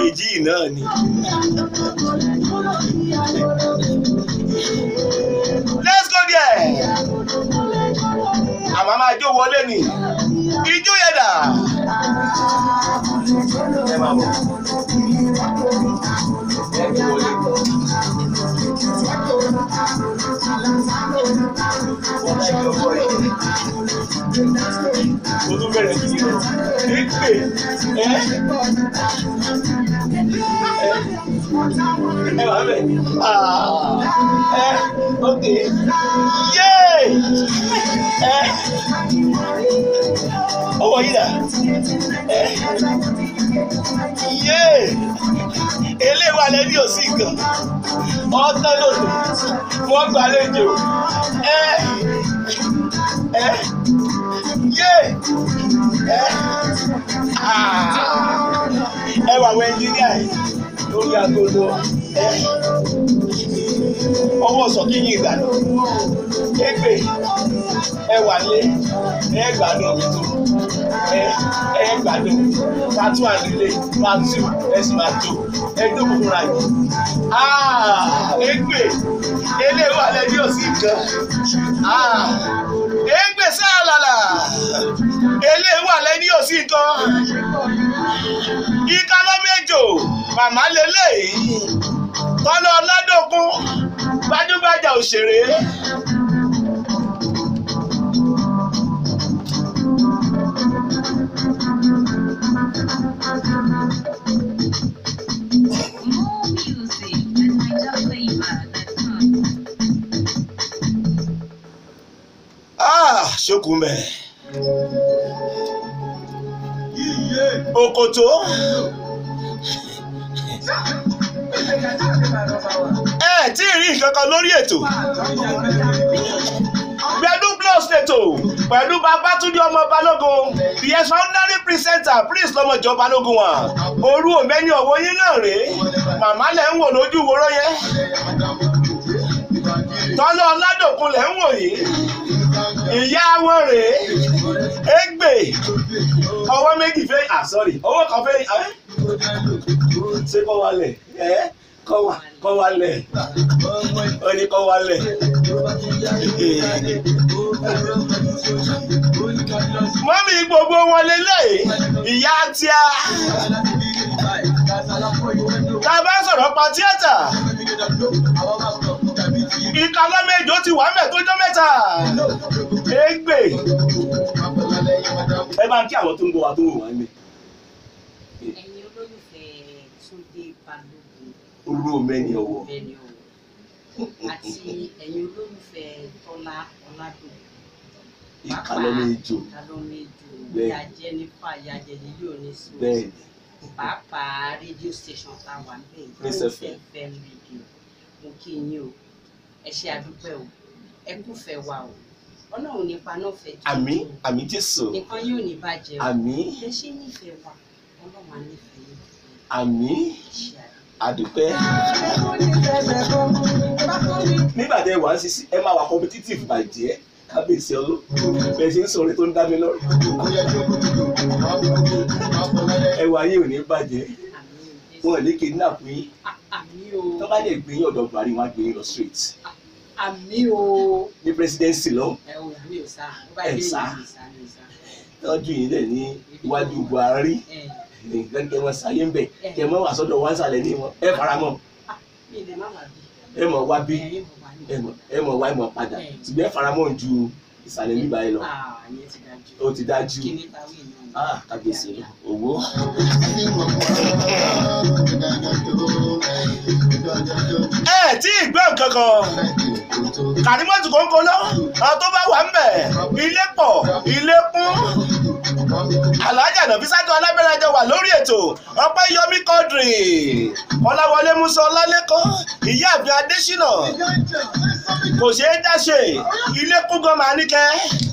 kejì yìí náà ni. let's go there. àmọ́ máa jó wọlé ni ijó yẹn dà. ẹ máa bọ̀. ẹ jó wọlé. wọ́n máa jó wọlé. o tún bẹ̀rẹ̀ sí i pé ẹ ẹ wà bẹ̀ ẹ ok yé ẹ ọwọ́ yìí dà ẹ yé eléwà lẹ́bí òsì kan ọ̀tọ́ lòdù wọ́n gbàlejò ẹ ẹ yé ẹ ẹ wà wọ ẹnjíníà yìí lórí agodo ẹ ọwọ́ sọ kí yín ìgbàdùn égbè ẹ wà lé ẹ gbádùn mi tó ẹ ẹ gbádùn pàtó àdílé pàtó ẹ sì máa tó ẹ dókòó fúnra yìí égbè eléwà lẹ́bí òsì kan égbè sáàlàlà eléwà lẹ́bí òsì kan ìka lọ́mẹ́jọ màmá lélẹ́yìí tọ́lọ́ ọládòkun gbajúgbajà òṣèré. More music at NigerFlavor.com. Ah, ṣókùnmẹ. Òkòtó. Ẹ tí ì rí nǹkan kan lórí ètò. Gbẹ̀dú plus ètò pẹ̀lú Babátúndé ọmọ Balógun. The extraordinary presenter Prince lọ́mọjọ́ Balógun wa. Orú òmẹ́ni ọ̀wọ́ yín náà rèé. Màmá lẹ̀ ń wò lójú wòró yẹn. Tọ́lọ́ Ọládòkun lẹ̀ ń wò yìí ìyá wọn rèé égbè ọwọ́ méjì fẹ́ ah sorry ọwọ́ kan fẹ́ ẹ́ ṣé kọ́ wálẹ̀ ẹ́ kọ́ wà kọ́ wálẹ̀ ó ní kọ́ wálẹ̀ mọ́mí gbogbo wọn lélẹ̀ ìyá tíá tá a bá sọ̀rọ̀ pa tíátà ìka lọ́mẹ́jọ ti wà mẹ́ tó jọ́ mẹ́ta égbè ẹ bá ń kí àwọn tó ń bọ̀ wá tó ń wò wá ní. ẹ̀yin olólùfẹ́ Túndé Balógun orú mẹ́ni ọwọ́ bẹ́ẹ̀ni o àti ẹ̀yin olólùfẹ́ Tọ́lá Ọládòkun ìka lọ́mẹ́jọ Ìkálọ́mẹ́jọ Bẹ́ẹ̀. ìyá Jẹ́nífà ìyá Jẹ̀lílì Onísùn bẹ́ẹ̀ pàápàá rédíò station tá a wà níbẹ̀ Prince Prince FM. FM rédíò mo kí yín o ẹ ṣe àdúpẹ́ o ẹ kúfẹ́ wa o ọlọ́run nípa náà fẹ́ jù àmì àmì jésù nǹkan yóò ní bàjẹ́ o àmì ẹ ṣe nífẹ̀ẹ́ wa ọlọ́run á nífẹ̀ẹ́ yín àmì ẹ ṣe àdúpẹ́. àdúpẹ́. nígbà tẹ wà á sisi ẹ máa wà competitive bàjẹ́ kábíyèsí ọlọ́ bẹ́ẹ̀ ṣe ń sọ̀rọ̀ tó ń dá mi lọ́rùn ẹwà yìí ò ní bàjẹ́ àmì o wọn ò ní kidnap yín àmì o tó bá dẹ̀ gbé yín ọ̀dọ̀ buhari wọn á gbé yín lọ straight àmì o ní presidency lọ ẹ ò àmì ò sá ó bá Ẹ dé sá. ìlú ìsá ní ìsá tọ́jú yín lẹ̀ ní iwájú buhari ẹ nǹkan kẹ wọn sáyé ń bẹ̀ kẹ mọ́ wà sọ́dọ̀ wọn sàlẹ̀ ní wọn ẹ fara mọ́ mi lè má wà bí ẹ mọ̀ wá bí ẹ mo wà ní ẹ mọ̀ ẹ mọ̀ wá ẹ mọ̀ padà Ẹ. ṣùgbọ́n ẹ fara mọ́ ju ìsàlẹ̀ bíbá yẹn lọ ah ìyẹn ti dájú ó ti dájú kí ní tàwé náà ah kábíyèsí owó. ẹ tí ì gbọ́ nǹkan kan kàrímọ́tù kòńkò lọ àwọn tó bá wà ń bẹ̀ ilé pọ̀ ilé kún alájà nàbí sájọ alábẹ́rẹ́jọ wà lórí ètò ọpẹ́ yọmí kọ́dìrì ọláwọlé musa ọlálẹ́kọ́ ìyá àbí adésínà kò ṣeé dáṣe ilé kún gan máa níkẹ́.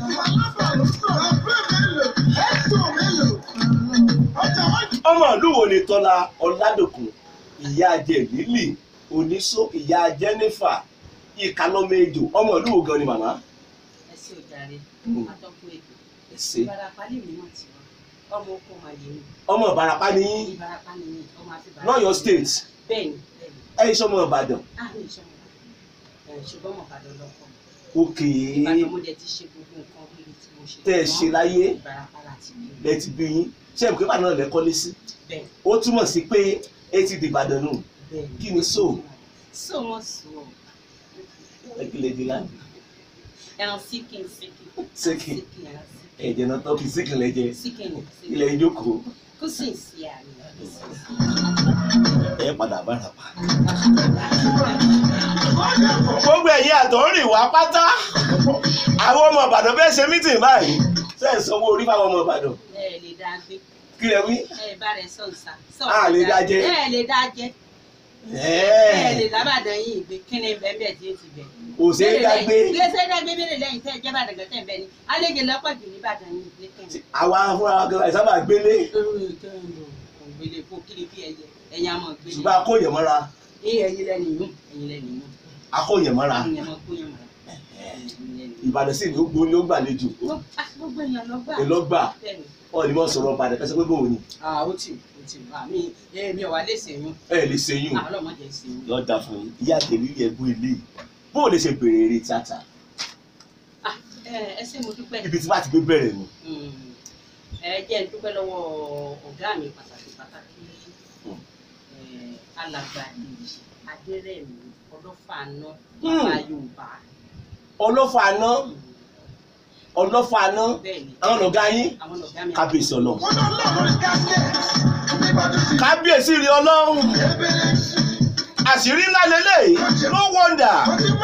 ọmọ ìlú wo ni tọ́lá ọ̀làdòkun ìyá jẹ̀lílì oníṣó ìyá jẹ́nífà ìkàlọ́mẹ́jọ ọmọ ìlú wo gan ni màmá. ẹ sí òjàre Mm. atọ́kùn ètò ẹ ṣe ìbarapá lè mú àti wá ọmọ oko màlẹ ni ọmọ ìbarapá ni yín ìbarapá ni mí ọmọ àti ìbarapá lọ́yọ̀ state bẹ́ẹ̀ni bẹ́ẹ̀ni ẹ̀yin sọmọ ìbàdàn á ní ìṣọmọ ẹ ṣùgbọ́n mo bàdàn lọkọ òkè ìbàdàn mo dẹ̀ ti ṣe gbogbo nǹkan rere tí mo ṣe tẹ́ ẹ ṣe láyé ìbarapá láti bí lẹ ti bí yín ṣé ìbùkún ìbàdàn náà lẹ kọ́lé sí bẹ́ẹ̀ ó túmọ̀ sí pé etí di ìbàdàn nù bẹ́ẹ̀ni kí ni so so wọn sọ ẹgbẹ́lẹ́ di láti ẹran síkìn síkìn Síkìn. ẹran síkìn ẹ̀jẹ̀ náà tọ́kì síkìn lẹ́jẹ̀ síkìn ilẹ̀ ìjókòó kó sì ń sí àmì kó sì ń sí ẹ̀ padà bárapá. gbogbo ẹ̀yin àtọ̀rìn wá pátá àwọn ọmọ ìbàdàn fẹ́ ṣe mítìn báyìí ṣe é sanwó orí fáwọn ọmọ ìbàdàn ẹ lè dá gbé kí lẹ wí. ẹ bá rẹ sọ nsà sọ A lè dá jẹ. ẹ lè dá jẹ ẹ lè ẹ̀ẹ́ lábàdàn yìí gbé kí ni bẹ́ẹ̀ bẹ́ẹ̀ tí ó ti bẹ̀. kò ṣe é dágbé ilé ṣe é dágbé bẹ́ẹ̀ lẹ́yìn tẹ́ ẹ jẹ́ bàdàn gẹ́tẹ́ ń bẹ ni àlejò lọ́pọ̀ jù ní bàdàn yìí gbé kẹ́hìn. àwa fúnra wa gan sábà gbélé ògbélé fún kíni bí ẹyẹ ẹyin àmọ gbélé. ṣùgbọ́n akóyè mọ́ra ẹ ẹyin lẹni yún ẹyin lẹni yún akóyè mọ́ra àwọn yẹn mọ kó yẹn mọ. ẹyin lẹni yún. ìbàdàn sì ní ó gbóni ó gbàlejò Gbogbo- ah, gbogbo èèyàn lọ gbà. èlọ́gbà bẹ́ẹ̀ni ọ̀ ní mọ̀ sọ̀rọ̀ ìbàdàn kẹsàn pé bòun ni ah ó tì ó tì wá mi èmi ò wá lè ṣèyún ẹ lè ṣe yún àwọn ọlọmọdé ṣèyún. yọ da fún yín ìyá tèmi yẹ bú ilé bóun lè ṣe bèrè eré tíátà ah ẹ ẹ ṣé mo dúpẹ́. ibi tí wàá ti gbé bẹ̀rẹ̀ nù Mm. ẹ jẹ́ n dúpẹ́ lọ́wọ́ ọ̀gá mi pàtàkì pàtàkì Mm. eh, alàgbà èyí adérẹ̀mí ọlọ́fààná Mm. bàbá yorùbá ọlọ́fà àná ọlọ́fà àná bẹ́ẹ̀ ni àwọn ọ̀gá yín àwọn ọ̀gá mi kábíyèsí ọlọ́run kábíyèsí rí ọlọ́run àṣírí ńlá lélẹ́yìí no wonder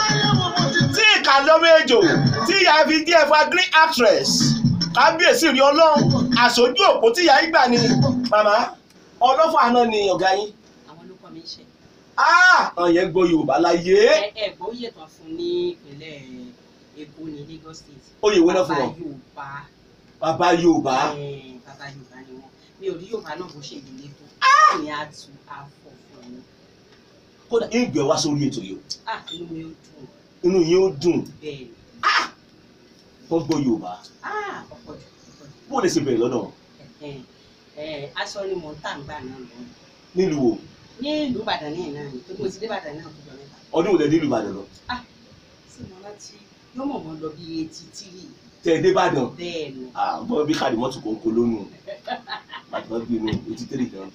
tí ìkàlọ́mọ ejò tí ìyá fi di ẹ̀fà green actress kábíyèsí rí ọlọ́run àṣojú òpó tí ìyá yìí gbà ní màmá ọlọ́fà àná ni ọ̀gá yín àwọn ló kọ́ mi ṣe àwọn yẹn gbọ́ yorùbá láyé ẹ ẹ gbọ́ oyè tán fún ní ìpínlẹ̀ èkó ní lagos state oyè wo náà fún bàbá wọn yorùbá bàbá yorùbá eh, bàbá yorùbá ni wọn mi ò rí yorùbá náà bó ṣe ìdílé tó ní àtú àfọ̀ fún mi kódà ìgbẹ́ wá sórí ètò yìí ah inú mi ò dùn inú yín ó dùn bẹ́ẹ̀ ni wọ́n gbọ́ yorùbá ah ọ̀pọ̀ jù ọ̀pọ̀ jù. bó lè ṣe bẹ̀rẹ̀ lọ́dọ̀ wọn Ẹ̀hẹ̀n. Ẹ̀, aṣọ ni mò ń tà ń gbà náà lọ nílùú wo ní ìlú ìbàdàn ní ìnáà ni tó mo ti dé ìbàdàn náà tó jọ mẹ́ta ọdún wo lẹ nílùú ìbàdàn lọ sí mo láti yóò mọ̀ mọ́ lọ bí etí tírì tẹ ẹ dé ìbàdàn bẹ́ẹ̀ ni àgbọ̀ bí káàdì mọ́tò kò ń kó lónù bàtà wọn gbé inú etí tèrè gan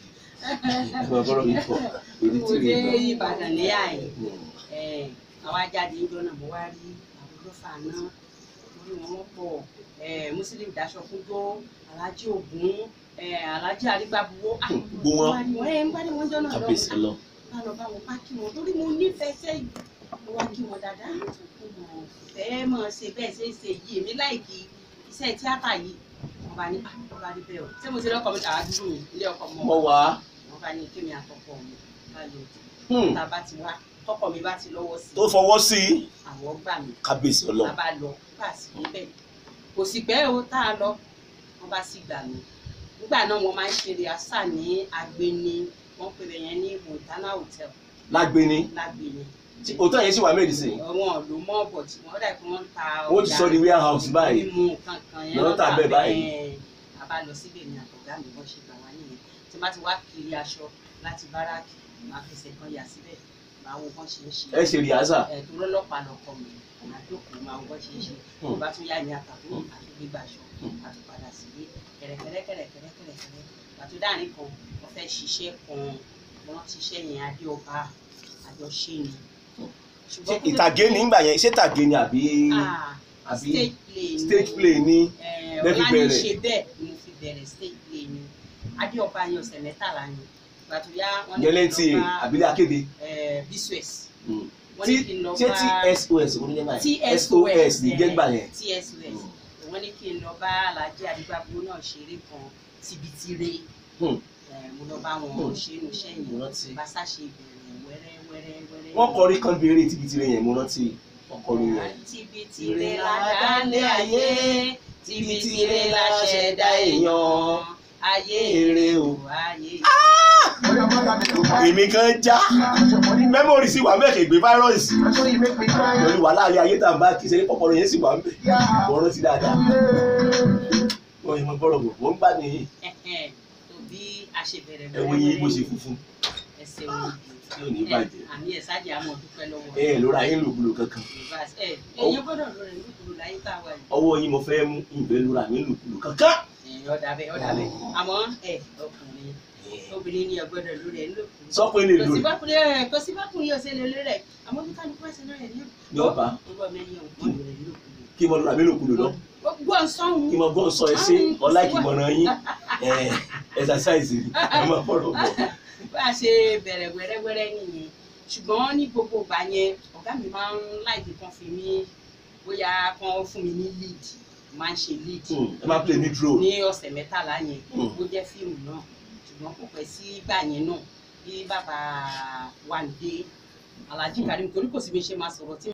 ẹgbẹ́ ọgọ́rọ̀ mi pọ̀ etí mo tèrè dé gan. ìbàdàn ní àyè Hmm. Ẹ̀, àwa jáde ń jọ́nà mo wá rí àwọn olófà náà lórí wọn wọ́n pọ̀ Ẹ̀, muslim daṣọ fún tó alájí ògún ẹ̀, alájí àrígbàbuwó Hmm, gbogbo wọn. ẹ̀ ń gbádùn wọn jọ́nà kábíyèsí lọ́wọ́ lọ bá lọ bá wọn bá kí wọn torí mo nífẹ̀ẹ́ sẹ́yìn mo wá kí wọn dáadáa mo mọ̀ fẹ́ mọ̀ ṣe bẹ́ẹ̀ ṣe é ṣe yìí èmi láìkí iṣẹ́ tíátà yìí wọn bá ní "Ah, wọn bá rí bẹ́ẹ̀ o ṣé mo ti lọ́kọ̀ mi tàwa dúró mi ilé ọkọ̀ mọ́ mọ wá wọn bá ní kémi àtọkọ mi bá lọ Hmm. tá a bá ti wá tọkọ mi bá ti lọ́wọ́ sí tó fọwọ́ sí àwọn gbà mí kábíyèsí tá ọlọ́run a bá lọ bá a sì níbẹ̀ kò sì pẹ́ o tá a lọ wọn bá sì gbà mí nígbà náà wọn máa ń ṣeré àṣà ní agbeni wọn pè bẹ yẹn ní montana hotel lágbéni lágbeni tí òótọ́ yẹn sì wà mẹ́rin sí i wọn ló mọ bọ tí wọn dà pé wọn ń ta wọ́n ti sọ di warehouse báyìí mímu kankan yẹn Lọ́n tà bẹ́ẹ̀ báyìí. a bá lọ síbẹ̀ ní àtọ̀gá mi wọ́n ṣe gbà wá nìyẹn tí wọ́n ti wá kiri aṣọ láti báràkì máa fẹsẹ̀ kan yà síbẹ̀ máa wo bọ́n ṣe ń ṣe ẹ ṣe rìhásà ẹ̀dùn lọ́lọ́pàá lọkọ mi máa jókòó máa wo bọ́n ṣe ń ṣe tó Hmm. bá tún yá ní àtàkùn Hmm. àti gbígbà aṣọ Hmm. àti padà sílé kẹ̀rẹ̀kẹ̀rẹ̀kẹ̀rẹ̀kẹ̀rẹ̀kẹ̀rẹ̀ pàtó dáàrin kan wọ́n fẹ́ ṣiṣẹ́ kan wọ́n ti ṣẹ́ yẹn adé ọba àjọṣe ni Hmm. ṣé ṣùgbọ́n kó tó ìtàgé ní ìgbà yẹn ṣé ìtàgé ni àbí Ah, àbí stage play ni stage play ní Eh, lẹ́ fi ọlá ní bẹ̀rẹ̀. ṣe bẹ́ẹ̀ ni mo fi bẹ̀rẹ̀ stage play ni adéọba yẹn ọ̀sẹ̀ mẹ́tàlá ni ìgbà tó yá wọn ní yẹlẹ́ kí ti n lọ bá àbílẹ̀ akéde bsws Hmm. wọn tí ní kí n lọ ṣé bá tsos oníjẹ́ báyìí tsos sos ní jẹ́gbà yẹn tsos wọn ní kí n lọ bá alhaji adigbabo náà ṣeré kan tibitire Hmm. Eh, mo lọ bá wọn Hmm. ṣe inú iṣẹ́ mo yẹn rántí bàṣà ṣe bẹ̀rẹ̀ wẹ́rẹ́ wẹ́rẹ́ wẹ́rẹ́ wọ́n kọrí kan bí eré tibitire yẹn mo rántí wọ́n kọrí yẹn. tibitire la dálé ayé tibitire la ṣẹ̀dá èèyàn ayé Èrè o. ayé èmi kan já mẹ́mórì sì wà mẹ́kẹ̀ gbé fáírọ́ọ̀sì pẹ̀lú wà láàrin ayé tá à ń bá kí sẹ́ni pọ̀pọ̀rọ̀ yẹn sì wà ń bẹ̀ wọ́n rántí dáadáa. wọ́n yẹ mọ bọ́rọ̀ bọ̀ wọ́n gbà ní Ẹ̀hẹ̀n. tó bí a ṣe bẹ̀rẹ̀ ẹ̀wọ̀n yín bó ṣe funfun ẹsẹ̀ wọn tí ò ní bàjẹ́ àmì ẹ̀ sáàjì àmọ́ dúpẹ́ lọ́wọ́ ẹ ẹ̀ lóra yín lòkulò kankan ẹ ẹ̀yin gbọ́dọ̀ lọ rẹ̀ lókùrú láyé tá a wà yìí. ọwọ́ yín mo fẹ́ mú ìbẹ́ lóra mi lòkulò kankan. Ẹ̀yin ọ̀dà bẹ́ẹ̀ ọ̀dà bẹ́ẹ̀ àmọ́ ẹ ọkùnrin obìnrin ni ọgbọ́dọ̀ lórí ẹ̀ lókùrú. sọ pé lè kò lò sí bákùnrin ẹ̀ kò sí bákùnrin yóò ṣe lè lórí rẹ̀ àmọ́ bí kálukú ẹ̀sìn náà rẹ̀ ní ní ọba ọgbọ́n mẹ́rin ọ̀gbọ́n rẹ̀ lókùrú. kí mo lóra mi lòkulò lọ gbọ́ ń sọ́hun. kí mo gbọ́ sọ ẹ sí ọlá ìkìmọ̀ràn yín ẹ̀ẹ́dàsáìsì ẹ máa bọ́rọ̀ bọ̀. bá a ṣe bẹ̀rẹ̀ wẹ́rẹ́wẹ́rẹ́ nìyẹn ṣùgbọ́n ní gbogbo ìgbà yẹn ọ̀gá mi máa ń láìpé kan fi mí bóyá kan fún mi ní lead máa ń ṣe lead Hmm, ẹ máa play ní drone. ní ọ̀sẹ̀ mẹ́tàlá yẹn Hmm. ó jẹ́ fíìmù náà ṣùgbọ́n kò pẹ́ sí ìgbà yẹn náà bí bàbá Wándé Alhaji Karim torí kò sí bí ṣe máa sọ̀rọ̀ tí